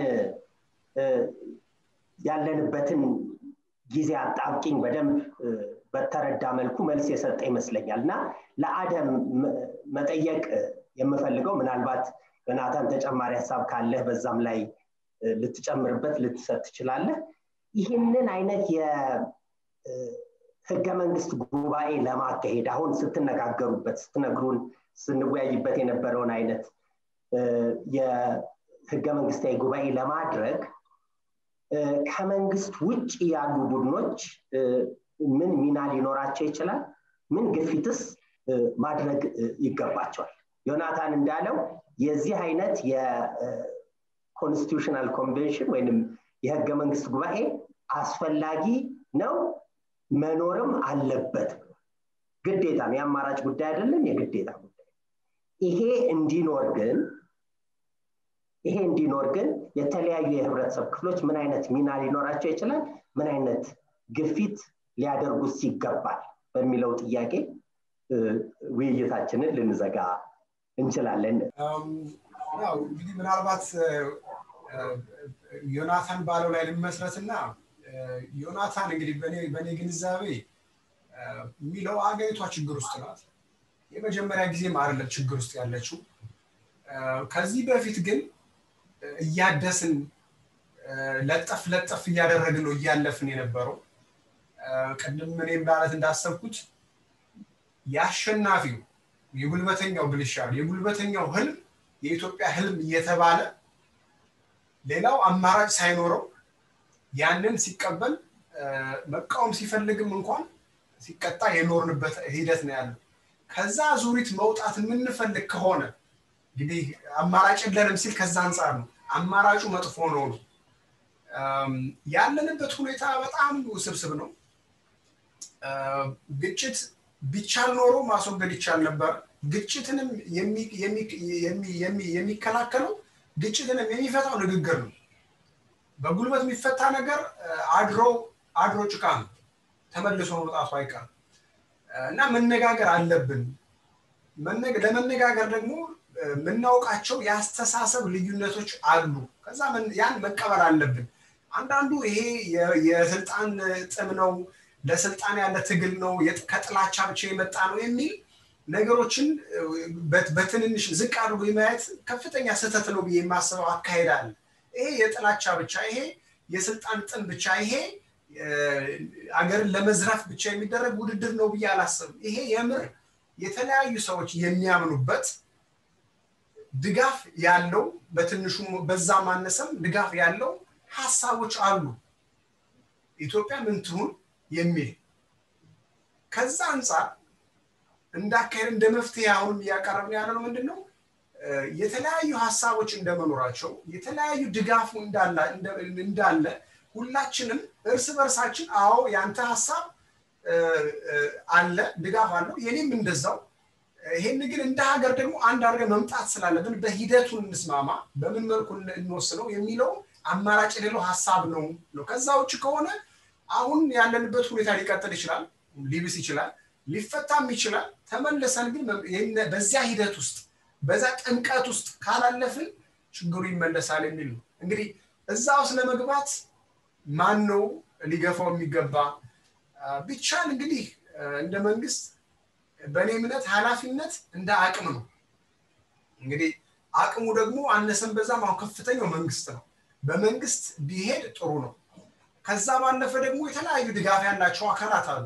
ያለንበትን ጊዜ አጣብቂኝ በደንብ በተረዳ መልኩ መልስ የሰጠ ይመስለኛል እና ለአደም መጠየቅ የምፈልገው ምናልባት ዮናታን ተጨማሪ ሀሳብ ካለህ በዛም ላይ ልትጨምርበት ልትሰጥ ትችላለህ ይህንን አይነት የህገ መንግስት ጉባኤ ለማካሄድ አሁን ስትነጋገሩበት ስትነግሩን ስንወያይበት የነበረውን አይነት የህገ መንግስታዊ ጉባኤ ለማድረግ ከመንግስት ውጭ ያሉ ቡድኖች ምን ሚና ሊኖራቸው ይችላል ምን ግፊትስ ማድረግ ይገባቸዋል ዮናታን እንዳለው የዚህ አይነት የኮንስቲቱሽናል ኮንቬንሽን ወይም የህገ መንግስት ጉባኤ አስፈላጊ ነው መኖርም አለበት ግዴታ ነው የአማራጭ ጉዳይ አይደለም የግዴታ ጉዳይ ይሄ እንዲኖር ግን ይሄ እንዲኖር ግን የተለያዩ የህብረተሰብ ክፍሎች ምን አይነት ሚና ሊኖራቸው ይችላል ምን አይነት ግፊት ሊያደርጉት ይገባል በሚለው ጥያቄ ውይይታችንን ልንዘጋ እንችላለን እንግዲህ ምናልባት ዮናታን ባለው ላይ ልመስረትና ዮናታን እንግዲህ በእኔ ግንዛቤ የሚለው አገሪቷ ችግር ውስጥ ናት የመጀመሪያ ጊዜም አይደለም ችግር ውስጥ ያለችው ከዚህ በፊት ግን እያደስን ለጠፍ ለጠፍ እያደረግን ነው እያለፍን የነበረው ቅድም እኔም ማለት እንዳሰብኩት የአሸናፊው የጉልበተኛው ብልሻል የጉልበተኛው ህልም የኢትዮጵያ ህልም እየተባለ ሌላው አማራጭ ሳይኖረው ያንን ሲቀበል መቃወም ሲፈልግም እንኳን ሲቀጣ የኖርንበት ሂደት ነው ያለው ከዛ ዙሪት መውጣት የምንፈልግ ከሆነ እንግዲህ አማራጭ የለንም ሲል ከዛ አንጻር ነው አማራጩ መጥፎ ነው ነው ያለንበት ሁኔታ በጣም ውስብስብ ነው ግጭት ቢቻል ኖሮ ማስወገድ ይቻል ነበር ግጭትንም የሚከላከለው ግጭትንም የሚፈታው ንግግር ነው በጉልበት የሚፈታ ነገር አድሮ አድሮ ጭቃ ነው ተመልሶ መውጣቱ አይቀርም እና መነጋገር አለብን ለመነጋገር ደግሞ የምናውቃቸው የአስተሳሰብ ልዩነቶች አሉ ከዛ ያን መቀበል አለብን አንዳንዱ ይሄ የስልጣን ጥም ነው ለስልጣን ያለ ትግል ነው ከጥላቻ ብቻ የመጣ ነው የሚል ነገሮችን በትንንሽ ዝቅ አድርጎ የማየት ከፍተኛ ስህተት ነው ብዬ የማስበው አካሄድ አለ ይሄ የጥላቻ ብቻ ይሄ የስልጣን ጥም ብቻ ይሄ አገርን ለመዝረፍ ብቻ የሚደረግ ውድድር ነው ብዬ አላስብም ይሄ የምር የተለያዩ ሰዎች የሚያምኑበት ድጋፍ ያለው በትንሹ በዛ ማነሰም ድጋፍ ያለው ሀሳቦች አሉ ኢትዮጵያ ምን ትሁን የሚል ከዛ አንጻር እንዳካሄድ እንደ መፍትሄ አሁንም እያቀረብን ያለ ነው ምንድን ነው የተለያዩ ሀሳቦች እንደመኖራቸው የተለያዩ ድጋፉ እንዳለ ሁላችንም እርስ በርሳችን አዎ ያንተ ሀሳብ አለ ድጋፍ አለው የኔም እንደዛው ይሄን ግን እንደ ሀገር ደግሞ አንድ አድርገን መምጣት ስላለብን በሂደቱን እንስማማ በምን መልኩ እንወስነው የሚለው አማራጭ የሌለው ሀሳብ ነው ነው ከዛ ውጭ ከሆነ አሁን ያለንበት ሁኔታ ሊቀጥል ይችላል ሊብስ ይችላል ሊፈታም ይችላል ተመልሰን ግን በዚያ ሂደት ውስጥ በዛ ጥምቀት ውስጥ ካላለፍን ችግሩ ይመለሳል የሚል ነው እንግዲህ እዛ ውስጥ ለመግባት ማን ነው ሊገፋው የሚገባ ቢቻል እንግዲህ እንደ መንግስት በእኔ እምነት ኃላፊነት እንደ አቅም ነው እንግዲህ አቅሙ ደግሞ አነሰን በዛም አሁን ከፍተኛው መንግስት ነው በመንግስት ቢሄድ ጥሩ ነው ከዛ ባለፈ ደግሞ የተለያዩ ድጋፍ ያላቸው አካላት አሉ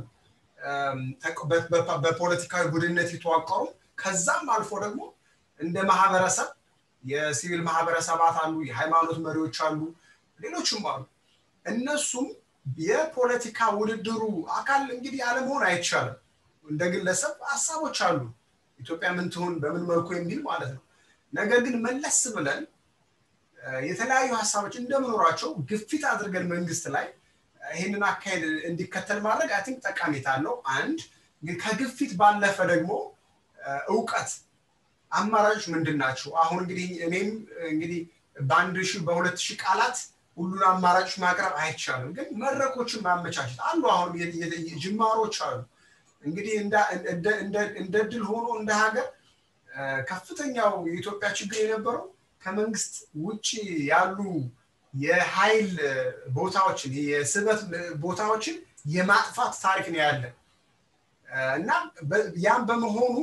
በፖለቲካዊ ቡድነት የተዋቀሩ ከዛም አልፎ ደግሞ እንደ ማህበረሰብ የሲቪል ማህበረሰባት አሉ የሃይማኖት መሪዎች አሉ ሌሎችም አሉ እነሱም የፖለቲካ ውድድሩ አካል እንግዲህ አለመሆን አይቻልም። እንደ ግለሰብ ሀሳቦች አሉ፣ ኢትዮጵያ ምን ትሆን በምን መልኩ የሚል ማለት ነው። ነገር ግን መለስ ብለን የተለያዩ ሀሳቦች እንደመኖራቸው ግፊት አድርገን መንግስት ላይ ይህንን አካሄድ እንዲከተል ማድረግ አይ ቲንክ ጠቀሜታ አለው። አንድ ግን ከግፊት ባለፈ ደግሞ እውቀት አማራጮች ምንድን ናቸው? አሁን እንግዲህ እኔም እንግዲህ በአንድ ሺህ በሁለት ሺህ ቃላት ሁሉን አማራጮች ማቅረብ አይቻልም። ግን መድረኮችን ማመቻቸት አሉ። አሁን ጅማሮች አሉ። እንግዲህ እንደ ድል ሆኖ እንደ ሀገር ከፍተኛው የኢትዮጵያ ችግር የነበረው ከመንግስት ውጭ ያሉ የኃይል ቦታዎችን የስበት ቦታዎችን የማጥፋት ታሪክ ነው ያለ እና ያም በመሆኑ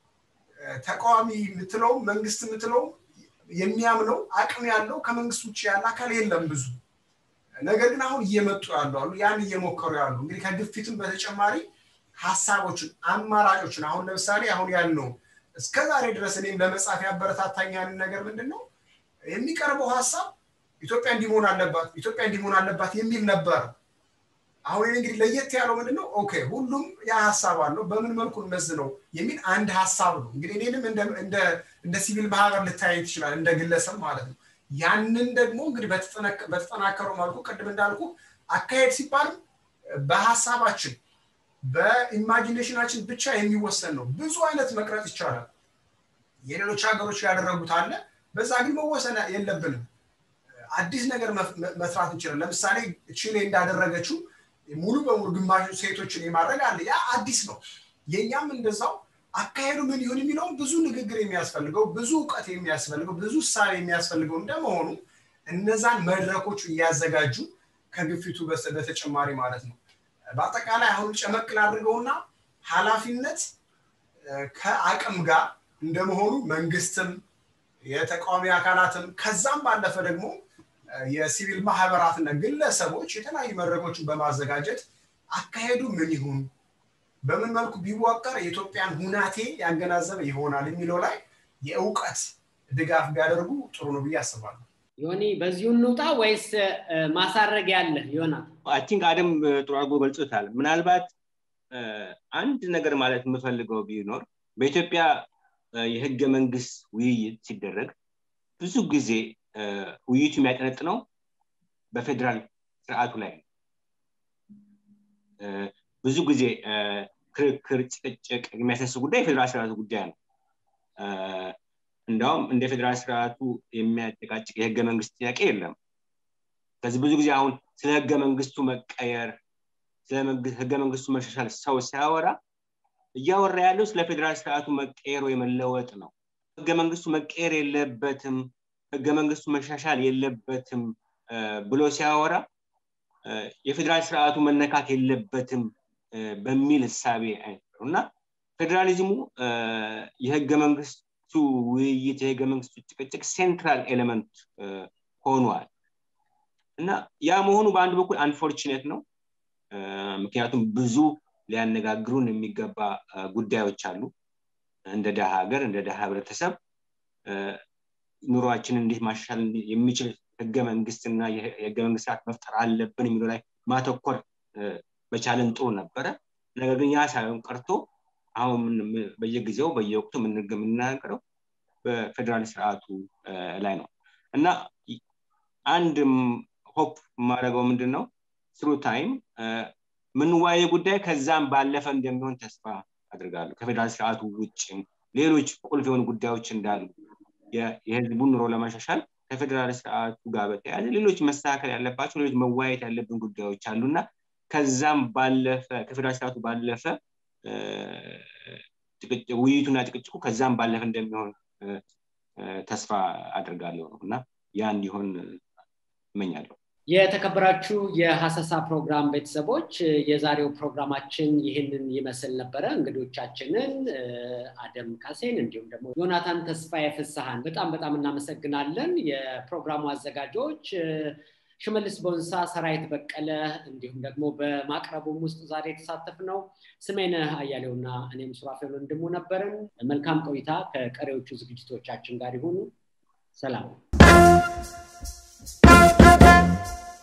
ተቃዋሚ የምትለውም መንግስት የምትለውም የሚያምነው አቅም ያለው ከመንግስት ውጭ ያለ አካል የለም ብዙ። ነገር ግን አሁን እየመጡ ያሉ አሉ፣ ያን እየሞከሩ ያሉ እንግዲህ ከግፊትም በተጨማሪ ሀሳቦችን፣ አማራጮችን አሁን ለምሳሌ አሁን ያልነው እስከ ዛሬ ድረስ እኔም ለመጻፍ ያበረታታኝ ያንን ነገር ምንድን ነው የሚቀርበው ሀሳብ ኢትዮጵያ እንዲሆን አለባት ኢትዮጵያ እንዲሆን አለባት የሚል ነበር። አሁን እንግዲህ ለየት ያለው ምንድን ነው? ኦኬ ሁሉም ያ ሀሳብ አለው በምን መልኩ እንመዝነው የሚል አንድ ሀሳብ ነው። እንግዲህ እኔንም እንደ ሲቪል ማህበር ልታይ ትችላል፣ እንደ ግለሰብ ማለት ነው። ያንን ደግሞ እንግዲህ በተጠናከረው መልኩ ቅድም እንዳልኩ አካሄድ ሲባልም በሀሳባችን በኢማጂኔሽናችን ብቻ የሚወሰን ነው። ብዙ አይነት መቅረጽ ይቻላል። የሌሎች ሀገሮች ያደረጉት አለ። በዛ ግን መወሰን የለብንም። አዲስ ነገር መስራት እንችላለን። ለምሳሌ ቺሌ እንዳደረገችው ሙሉ በሙሉ ግማሽ ሴቶችን የማድረግ አለ። ያ አዲስ ነው። የእኛም እንደዛው አካሄዱ ምን ይሁን የሚለውም ብዙ ንግግር የሚያስፈልገው ብዙ እውቀት የሚያስፈልገው ብዙ እሳቤ የሚያስፈልገው እንደመሆኑ እነዛን መድረኮች እያዘጋጁ ከግፊቱ በተጨማሪ ማለት ነው። በአጠቃላይ አሁን ጨመቅል አድርገውና ኃላፊነት ከአቅም ጋር እንደመሆኑ መንግስትም የተቃዋሚ አካላትም ከዛም ባለፈ ደግሞ የሲቪል ማህበራትና ግለሰቦች የተለያዩ መድረኮችን በማዘጋጀት አካሄዱ ምን ይሁን በምን መልኩ ቢዋቀር የኢትዮጵያን ሁናቴ ያገናዘበ ይሆናል የሚለው ላይ የእውቀት ድጋፍ ቢያደርጉ ጥሩ ነው ብዬ አስባለሁ። ዮኒ በዚሁ እንውጣ ወይስ ማሳረግ ያለ ይሆናል? አይ ቲንክ አደም ጥሩ አድርጎ ገልጾታል። ምናልባት አንድ ነገር ማለት የምፈልገው ቢኖር በኢትዮጵያ የህገ መንግስት ውይይት ሲደረግ ብዙ ጊዜ ውይይቱ የሚያጠነጥነው በፌዴራል ስርዓቱ ላይ ነው። ብዙ ጊዜ ክርክር፣ ጭቅጭቅ የሚያሳስ ጉዳይ የፌዴራል ስርዓቱ ጉዳይ ነው። እንዲያውም እንደ ፌዴራል ስርዓቱ የሚያጨቃጭቅ የህገ መንግስት ጥያቄ የለም። ስለዚህ ብዙ ጊዜ አሁን ስለ ህገ መንግስቱ መቀየር፣ ስለ ህገ መንግስቱ መሻሻል ሰው ሲያወራ እያወራ ያለው ስለ ፌዴራል ስርዓቱ መቀየር ወይ መለወጥ ነው። ህገ መንግስቱ መቀየር የለበትም፣ ህገ መንግስቱ መሻሻል የለበትም ብሎ ሲያወራ የፌዴራል ስርዓቱ መነካት የለበትም በሚል እሳቤ አይነት ነው እና ፌዴራሊዝሙ የህገ መንግስቱ ውይይት የህገ መንግስቱ ጭቅጭቅ ሴንትራል ኤሌመንት ሆኗል እና ያ መሆኑ በአንድ በኩል አንፎርችኔት ነው። ምክንያቱም ብዙ ሊያነጋግሩን የሚገባ ጉዳዮች አሉ። እንደ ደሃ ሀገር እንደ ደሃ ህብረተሰብ ኑሯችንን እንዴት ማሻሻል የሚችል ህገ መንግስትና የህገ መንግስት ስርዓት መፍጠር አለብን የሚለው ላይ ማተኮር በቻለን ጥሩ ነበረ። ነገር ግን ያ ሳይሆን ቀርቶ አሁን በየጊዜው በየወቅቱ የምናገረው በፌዴራል ስርዓቱ ላይ ነው እና አንድ ሆፕ የማደርገው ምንድን ነው ስሩ ታይም ምንዋየ ጉዳይ ከዛም ባለፈ እንደሚሆን ተስፋ አድርጋለሁ። ከፌዴራል ስርዓቱ ውጭም ሌሎች ቁልፍ የሆኑ ጉዳዮች እንዳሉ የህዝቡን ኑሮ ለማሻሻል ከፌዴራል ስርዓቱ ጋር በተያያዘ ሌሎች መስተካከል ያለባቸው ሌሎች መዋየት ያለብን ጉዳዮች አሉና ከዛም ባለፈ ከፌዴራል ስርዓቱ ባለፈ ውይይቱና ጭቅጭቁ ከዛም ባለፈ እንደሚሆን ተስፋ አድርጋለሁ ነው እና ያ እንዲሆን እመኛለሁ። የተከበራችሁ የሀሰሳ ፕሮግራም ቤተሰቦች የዛሬው ፕሮግራማችን ይህንን ይመስል ነበረ። እንግዶቻችንን አደም ካሴን እንዲሁም ደግሞ ዮናታን ተስፋዬ ፍስሐን በጣም በጣም እናመሰግናለን። የፕሮግራሙ አዘጋጆች ሽመልስ ቦንሳ፣ ሰራዊት በቀለ እንዲሁም ደግሞ በማቅረቡም ውስጥ ዛሬ የተሳተፍ ነው ስሜነህ አያሌውና እኔም ሱራፌል ወንድሙ ነበርን። መልካም ቆይታ ከቀሪዎቹ ዝግጅቶቻችን ጋር ይሁኑ። ሰላም።